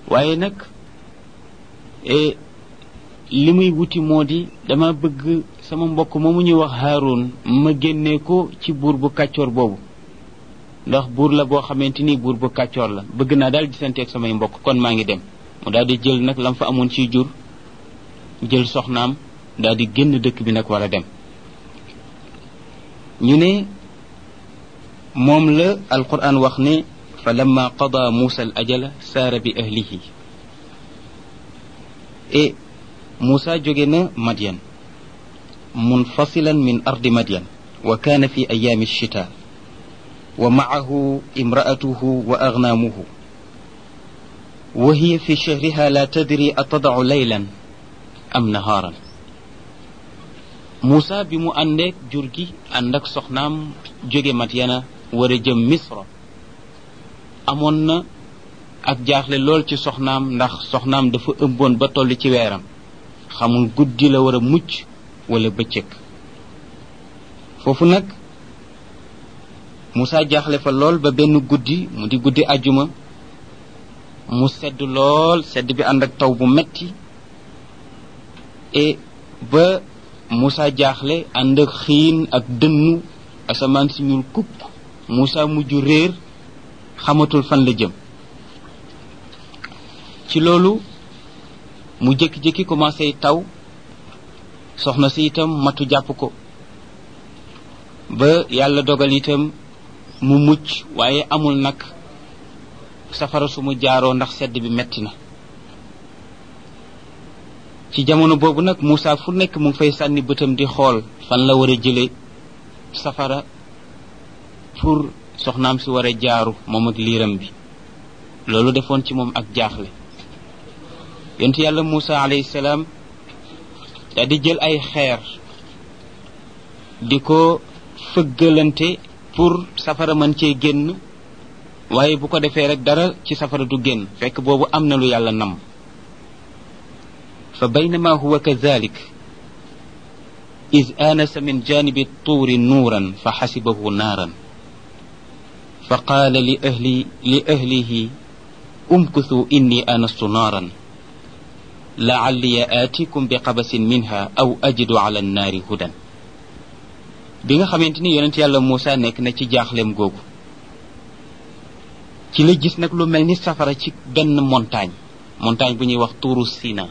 waaye nag li muy wuti moo di dama bëgg sama mbokk moomu ñuy wax Haarun ma génnee ko ci buur bu kàccoor boobu ndax buur la boo xamante ni buur bu kàccoor la bëgg naa daal gisante ak samay mbokk kon maa ngi dem mu daal di jël nag lam fa amoon ci jur jël soxnaam daal di génn dëkk bi nag war a dem ñu ne moom la alquran wax ne fa lamma qada muusa al ajala saara bi ahlihi e muusa jóge na madyan munfasilan min ardi madyan wa kaana fi ayaami alchita wa maahu imraatuhu wa agnaamuhu wa hiya fi shahriha la tadri atadacu laylan am nahaaran Moussa bi mu àndeek jur gi ànd ak soxnaam jóge Madyana war a jëm Misra amoon na ak jaaxle lool ci soxnaam ndax soxnaam dafa ëmboon ba toll ci weeram xamul guddi la war a mucc wala bëccëg foofu nag Moussa jaaxle fa lool ba benn guddi mu di guddi ajuma mu sedd lool sedd bi ànd ak taw bu metti et ba Moussa jaaxle ànd ak xiin ak dënnu asamaan si ñuul kupp Moussa mujj réer xamatul fan la jëm ci loolu mu jékki-jékki commencé taw soxna si itam matu jàpp ko ba yàlla dogal itam mu mucc waaye amul nag safara su mu jaaroo ndax sedd bi metti na ci jamono boobu nag Moussa fu nekk mu ngi fay sànni bëtam di xool fan la war a jële safara pour soxnaam si war a jaaru moom ak liiram bi loolu defoon ci moom ak jaaxle yonent yàlla Moussa alayhi salaam daal di jël ay xeer di ko fëggalante pour safara mën cee génn waaye bu ko defee rek dara ci safara du génn fekk boobu am na lu yàlla nam fa baynama huwa kadalik إذ آنس من جانب الطور نورا فحسبه نارا فقال لأهلي لأهله امكثوا إني آنست نارا لعلي آتيكم بقبس منها أو أجد على النار هدى bi nga xamante ni yonent yàlla Moussa nekk na ci jaaxleem googu ci la gis nag lu mel ni safara ci benn montagne montagne bu ñuy wax tuuru Sina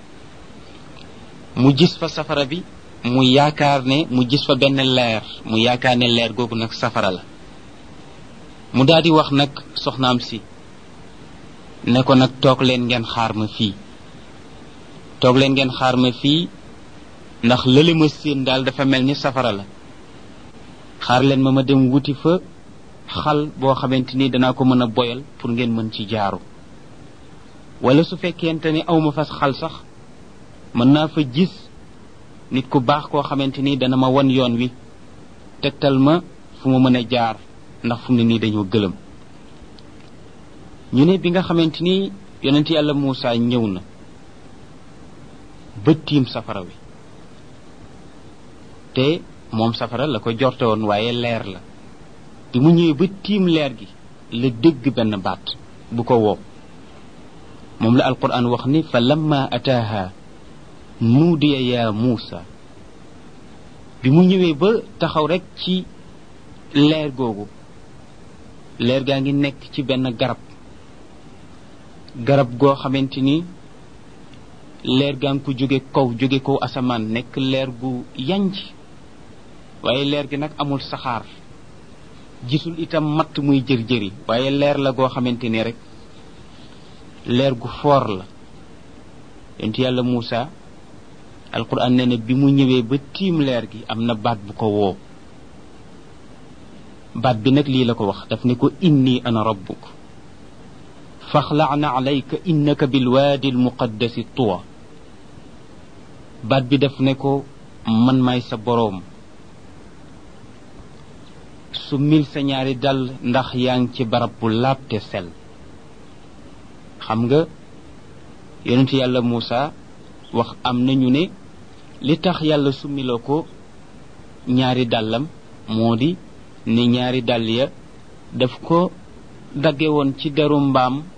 mu gis fa safara bi mu yaakaar ne mu gis fa benn leer mu yaakaar ne leer googu nag safara la mu daal di wax nag soxnaam si ne ko nag toog leen ngeen xaar ma fii toog leen ngeen xaar ma fii ndax lële ma séen daal dafa mel ni safara la xaar leen ma ma dem wuti fa xal boo xamante ni danaa ko mën a boyal pour ngeen mën ci jaaru wala su fekkente ni awma fas xal sax mën naa fa gis nit ku baax koo xamante ni dana ma wan yoon wi tegtal ma fu ma mën a jaar ndax fu mu ne nii dañoo gëlëm ñu ne bi nga xamante ni yonent yàlla Moussa ñëw na ba tiim safara wi te moom safara la ko jorte woon waaye leer la bi mu ñëwee ba tiim leer gi la dégg benn baat bu ko woo moom la alquran wax ni fa lamma ataaha nuudiya yaa muusa bi mu ñëwee ba taxaw rek ci leer googu leer gaa ngi nekk ci benn garab garab goo xamante ni leer gaa ngi ko jóge kaw jóge kaw asamaan nekk leer gu yanj waaye leer gi nag amul saxaar gisul itam matt muy jër-jëri waaye leer la goo xamante ni rek leer gu foor la yonent yàlla Muusa alquran nee na bi mu ñëwee ba tiim leer gi am na baat bu ko woo baat bi nag lii la ko wax daf ne ko inni ana rabbuk faxla'na alayka innaka bilwaadi almuqaddasi tuwa baat bi daf ne ko man maay sa boroom su mil sa ñaari dal ndax yaa ngi ci barab bu laab te sel xam nga yonent yàlla Muusa wax am nañu ne li tax yàlla summiloo ko ñaari dàllam moo di ne ñaari dàll ya daf ko dagge woon ci deru mbaam